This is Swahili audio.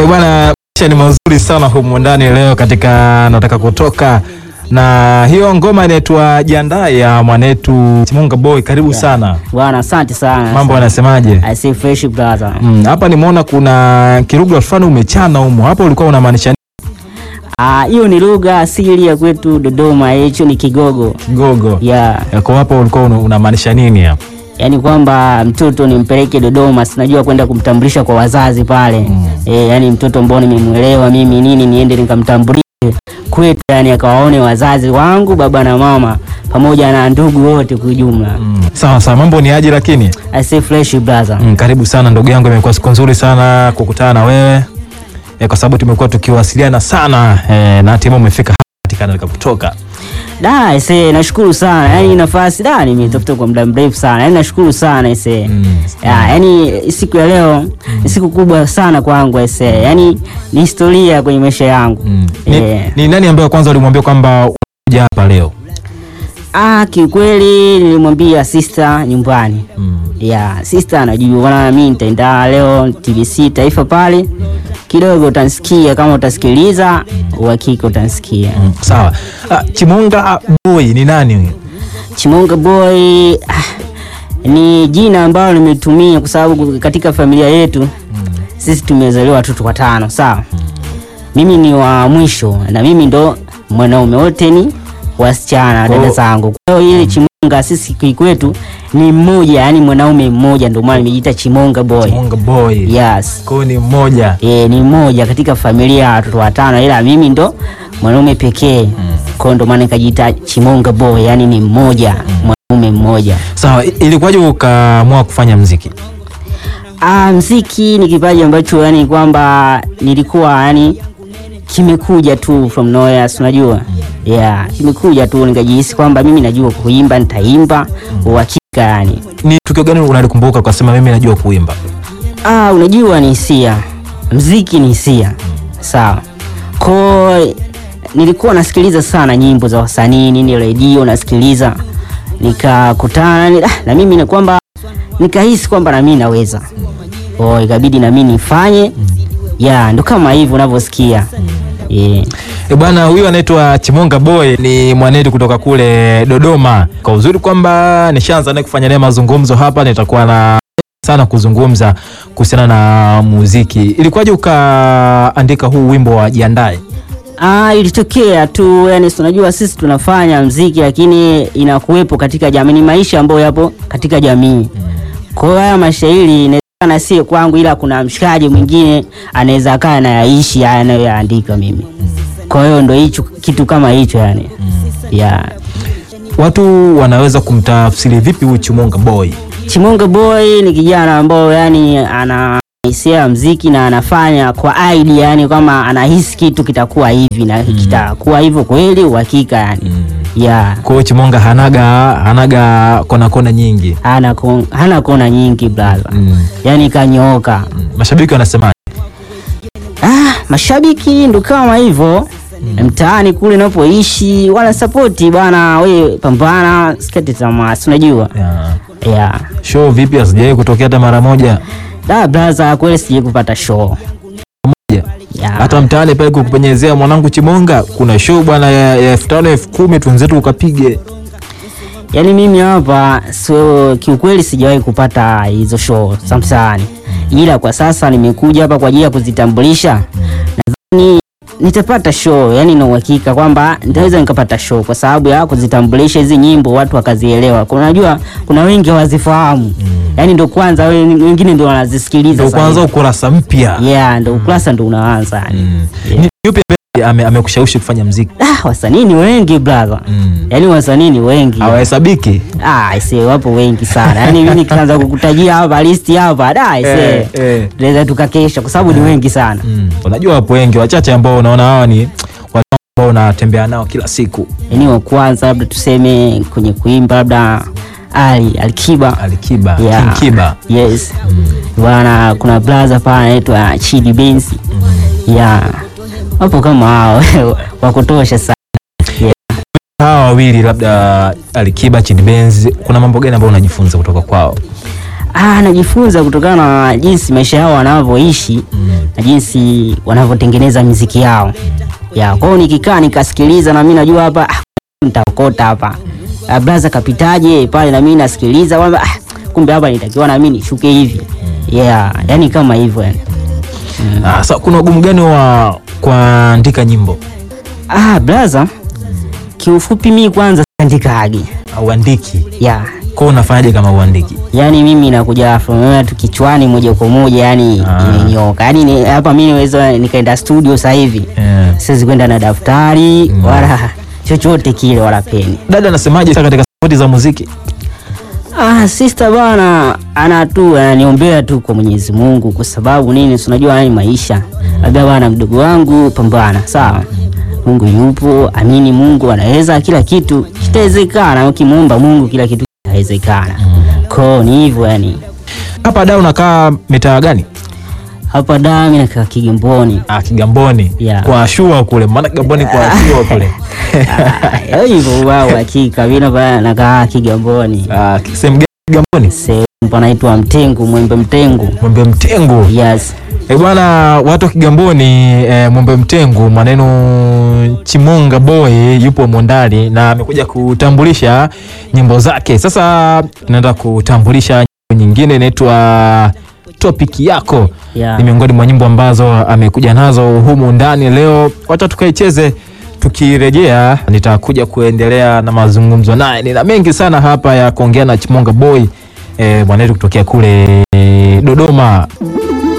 bwana, maisha ni mazuri sana humu ndani leo katika nataka kutoka na hiyo ngoma inaitwa Jiandae ya mwanetu Chimunga Boy. Karibu sana Bwana, asante sana. mambo yanasemaje? I say fresh brother. Mm, hapa nimeona kuna kirugha fulani umechana humo, hapo ulikuwa unamaanisha nini? Ah, hiyo ni lugha asili ya kwetu Dodoma, hicho ni Kigogo. Kigogo Yeah. yako hapo, ulikuwa una- unamaanisha nini hapo? Yaani kwamba mtoto nimpeleke Dodoma, sinajua kwenda kumtambulisha kwa wazazi pale. Mm. Eh, yani mtoto mbona nimemwelewa mimi nini niende nikamtambulishe kwetu, yani akawaone wazazi wangu baba na mama pamoja na ndugu wote kwa ujumla. Mm. Sawa sawa, mambo ni aje lakini? I say fresh brother. Mm, karibu sana ndugu yangu, imekuwa siku nzuri sana kukutana na wewe e, kwa sababu tumekuwa tukiwasiliana sana e, na hatimaye umefika hapa katika nataka kutoka. Da, ise nashukuru sana. Yaani nafasi da nimetafuta kwa muda mrefu sana. Yaani nashukuru sana ise. Mm. Ya, yaani siku ya leo ni siku kubwa sana kwangu ise. Yaani ni historia kwenye maisha yangu. Mm. Ni, Eh. ni nani ambaye kwanza ulimwambia kwamba unakuja hapa leo? Ah, kiukweli nilimwambia sister nyumbani. Mm. Ya, sister anajua bwana mimi nitaenda leo TBC Taifa pale. Kidogo utanisikia kama utasikiliza, uhakika utanisikia. Mm. Sawa. Ah, Chimunga Boy ni nani huyo? Chimunga Boy ah, ni jina ambalo nimetumia kwa sababu katika familia yetu sisi tumezaliwa watoto watano, sawa. Mimi ni wa mwisho na mimi ndo mwanaume, wote ni wasichana Kwa- dada zangu. Kwa hiyo ile Chimunga sisi kikwetu ni mmoja, yani mwanaume mmoja, ndio maana nimejiita Chimunga Boy. Chimunga Boy. Yes. Kwa hiyo ni mmoja. E, ni mmoja katika familia ya watoto watano, ila mimi ndo mwanaume pekee. Kwa hiyo ndo maana nikajiita Chimunga Boy, yani ni mmoja, mwanaume mmoja. Sawa, i- ilikuwaje ukaamua kufanya mziki? Ah, mziki ni kipaji ambacho yani kwamba nilikuwa yani kimekuja tu from nowhere, si unajua? Yeah, kimekuja tu nikajihisi kwamba mimi najua kuimba, nitaimba uhakika yani. Ni tukio gani unalikumbuka ukasema mimi najua kuimba? Ah, unajua ni hisia, mziki ni hisia, sawa. Ko nilikuwa nasikiliza sana nyimbo za wasanii nini, redio nasikiliza, nikakutana ni- ah, na mimi na kwamba nikahisi kwamba na mimi naweza, oh, ikabidi na mimi nifanye ya ndo kama hivyo unavyosikia yeah. E bwana, huyu anaitwa Chimunga Boy ni mwanetu kutoka kule Dodoma. Kwa uzuri kwamba nishaanza naye kufanya naye mazungumzo hapa, nitakuwa na sana kuzungumza kuhusiana na muziki. Ilikuwaje ukaandika huu wimbo wa Jiandae? Ah, ilitokea tu yani, si unajua sisi tunafanya mziki lakini inakuwepo katika jamii, ni maisha ambayo yapo katika jamii. Kwa hiyo haya mashairi inawezekana sio kwangu, ila kuna mshikaji mwingine anaweza akaa anayaishi haya anayoyaandika mimi. Kwa hiyo ndo hicho kitu kama hicho yani. Yeah. Watu wanaweza kumtafsiri vipi huyu Chimunga Boy? Chimunga Boy ni kijana ambao yani ana hisia ya mziki na anafanya kwa idea yani kama anahisi kitu kitakuwa hivi na kitakuwa hivyo kweli uhakika yani. Yeah. Kwa hiyo Chimunga hanaga hanaga kona kona nyingi. hana kon- hana kona nyingi brother, Mm. yani kanyooka. Mm. Mashabiki wanasema Ah, mashabiki ndo kama hivyo mtaani kule napoishi wana sapoti bwana, we pambana, sikate tamaa, si unajua yeah. yeah. Show vipi hazijawahi kutokea hata mara moja? Da brother, kweli sijai kupata show Moja. yeah. hata mtaani pale kukupenyezea mwanangu Chimonga, kuna show bwana ya ya elfu tano elfu kumi twenzetu ukapige. Yani mimi hapa so, kiukweli sijawahi kupata hizo show samsani, ila kwa sasa nimekuja hapa kwa ajili ya kuzitambulisha. Nadhani nitapata show, yani na uhakika kwamba nitaweza nikapata show kwa sababu ya kuzitambulisha hizi nyimbo, watu wakazielewa. Kuna- Unajua kuna wengi hawazifahamu, yani ndo kwanza we- wengine ndo wanazisikiliza Ndio sasa kwanza hivi. ukurasa mpya. yeah, ndo ukurasa ndo unaanza yani. Yeah. Ni yupi ambaye ame- amekushawishi kufanya mziki? Ah, wasanii ni wengi brother, yani wasanii ni wengi Hawahesabiki. Ah, ise wapo wengi sana. Yaani mimi nikianza kukutajia hapa listi hapa, da ise. Eh, eh. Tunaweza tukakesha kwa sababu ni wengi sana. Mm. Unajua wapo wengi, wachache ambao unaona hawa ni watu ambao unatembea nao kila siku. Yaani wa kwanza labda tuseme kwenye kuimba labda Ali Alikiba. Alikiba, Yeah. King Kiba. Yes. Bwana kuna brother pale anaitwa Chidi Benz. Yeah. Wapo kama hao wa kutosha sana. Hawa wawili labda Alikiba, Chidi Benz, kuna mambo gani ambayo unajifunza kutoka kwao? Ah, najifunza kutokana na jinsi maisha yao wanavyoishi na jinsi wanavyotengeneza miziki yao. Ya, kwao nikikaa nikasikiliza na mimi najua hapa ah, nitaokota hapa. Ah, blaza kapitaje pale na mimi nasikiliza kwamba ah, kumbe hapa nitakiwa na mimi nishuke hivi. Yeah, yani kama hivyo yani. Ah, sa, kuna ugumu gani wa kuandika nyimbo? Ah, blaza kiufupi mimi kwanza siandikagi. Auandiki Yeah. kwa unafanyaje kama uandiki? Yaani mimi nakuja from nowhere tu kichwani moja kwa moja yani Ah. imenyoka. Yaani ni- hapa mimi naweza nikaenda studio sasa hivi. Eh. Siwezi kwenda na daftari wala chochote kile wala peni. Dada anasemaje sasa katika sauti za muziki? Ah, sister bana ana tu ananiombea tu kwa Mwenyezi Mungu kwa sababu nini? Si unajua yani maisha. Labda bana mdogo wangu pambana, sawa? Mungu yupo, amini Mungu anaweza kila kitu. Kitawezekana ukimuomba Mungu kila kitu kitawezekana. Kwa ni hivyo yani. Hapa da unakaa mitaa gani? Hapa da mimi nakaa Kigamboni. Ah, Kigamboni. Yeah. Kwa shua kule. Maana Kigamboni kwa shua kule. Ah, hivyo wao hakika mimi napa- nakaa Kigamboni. Ah, sehemu gani Kigamboni? Sehemu panaitwa Mtengu, Mwembe Mtengu. Mwembe Mtengu. Yes. Eh, bwana watu wa Kigamboni eh, Mwembe Mtengu maneno Chimonga Boy yupo mondani na amekuja kutambulisha nyimbo zake. Sasa tunaenda kutambulisha nyimbo nyingine inaitwa Topic yako. Yeah. Ni miongoni mwa nyimbo ambazo amekuja nazo humu ndani leo. Wacha tukaicheze. Tukirejea nitakuja kuendelea na mazungumzo naye. Nina mengi sana hapa ya kuongea na Chimonga Boy eh, mwanetu kutokea kule Dodoma.